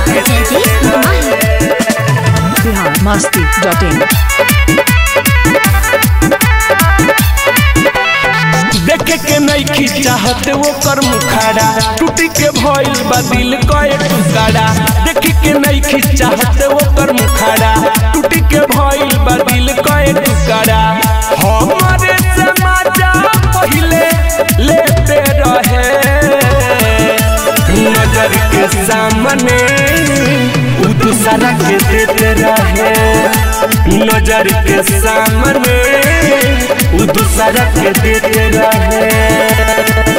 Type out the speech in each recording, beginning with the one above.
by Jaideep Mahi. Bihar Masti dot in देखे के नईखी चाहते वो कर मुखाड़ा टूटी के भइल बा दिल कए टुकड़ा देखे के नईखी चाहते वो कर मुखाड़ा टूटी के भइल बा दिल कए टुकड़ा हमारे से मजा पहिले लेते रहे नजर के सामने उ दूसरा के देते रहे नजर के सामने उ दूसरा के देते रहे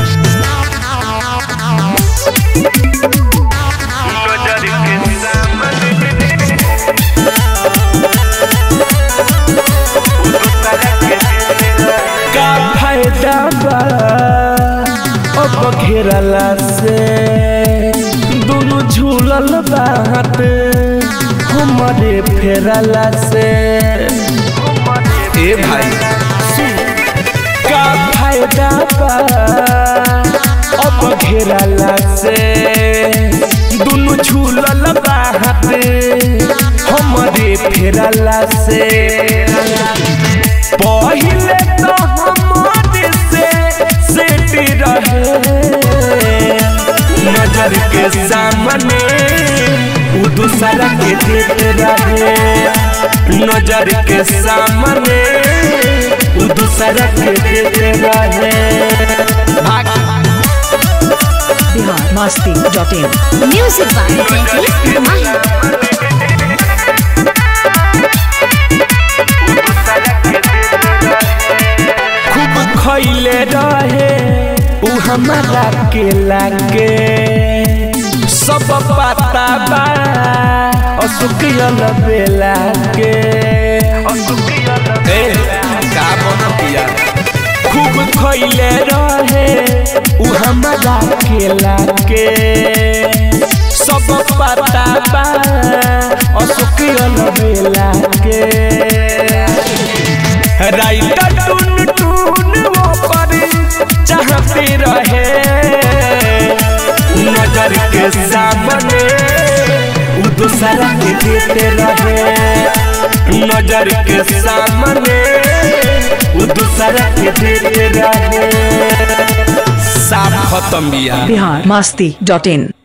नजर के सामने उ दूसरा के देते रहे। का फायदा बा अब घेरला से दोनों झूलल बात हमारे फेरला से ए भाई का फायदा बा अब घेरला से दोनों झूलल बात हमारे फेरला से पहिले तो हमारे से सेट रहे नजर के सामने उ दूसरा के देते रहे नजर के सामने उ दूसरा के देते रहे भाग Bihar Masti dot in Music by Jaideep Mahi. खूब खैले रहे उ हमारा के लागे सब पता बा असुकियल बेला के ए, का बनतिया खूब खैले रहे उ हमारा के लागे सब पता बा असुकियल बेला के राइटर टून टून वो पर चाहते रहे नजर के सामने उ दूसरा के देते रहे नजर के सामने उ दूसरा के देते रहे साफ खत्म बिया बिहार मस्ती डॉट इन